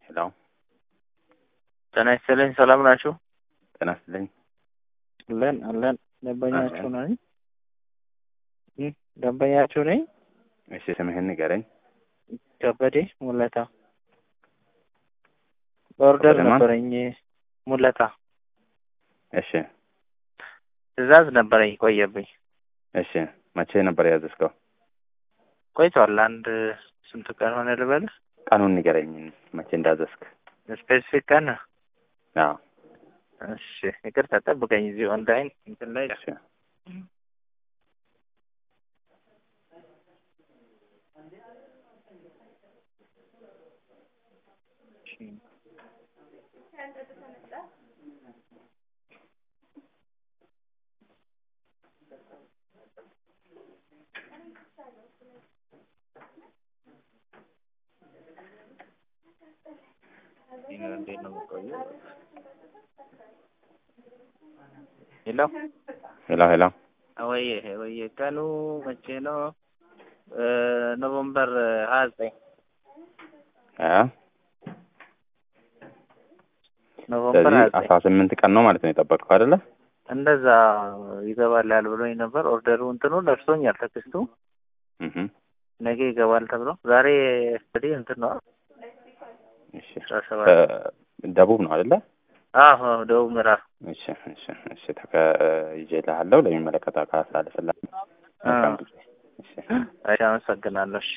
ሄሎ ጤና ይስጥልኝ። ሰላም ናችሁ? ጤና ይስጥልኝ። አለን አለን። ደንበኛችሁ ነኝ። እም፣ ደንበኛችሁ ነኝ። እሺ ስምህን ንገረኝ። ከበዴ ሙለታ። በኦርደር ከበደ ማን? ነበረኝ ሙለታ። እሺ ትዕዛዝ ነበረኝ ቆየብኝ። እሺ መቼ ነበር ያዘዝከው? ቆይቷል። አንድ ስንት ቀን ሆነ ልበልህ? ቀኑን ንገረኝ መቼ እንዳዘዝክ። ስፔሲፊክ ቀን አዎ እሺ፣ ይቅርታ ጠብቀኝ። እዚህ ኦንላይን እንትን ላይ እሺ እንዴት ነው የምቆየው? ሄሎ ሄሎ ሄሎ ወይዬ ወይዬ፣ ቀኑ መቼ ነው? እ ኖቨምበር ሀያ ዘጠኝ አ ኖቨምበር ሀያ ስለዚህ ዘጠኝ አስራ ስምንት ቀን ነው ማለት ነው የጠበቅከው አይደለ? እንደዛ ይገባል ያል ብሎኝ ነበር። ኦርደሩ እንትኑ ደርሶኛል ቴክስቱ እህ ነገ ይገባል ተብሎ ዛሬ እንግዲህ እንትን ነው እሺ አስራ ሰባት እ ደቡብ ነው አይደለ? አዎ ደቡብ ምዕራብ እሺ እሺ እሺ ተከ ይዤልሃለሁ ለሚመለከተው አካል አሳልፍልሃለሁ። መልካም ጊዜ። እሺ እሺ አመሰግናለሁ እሺ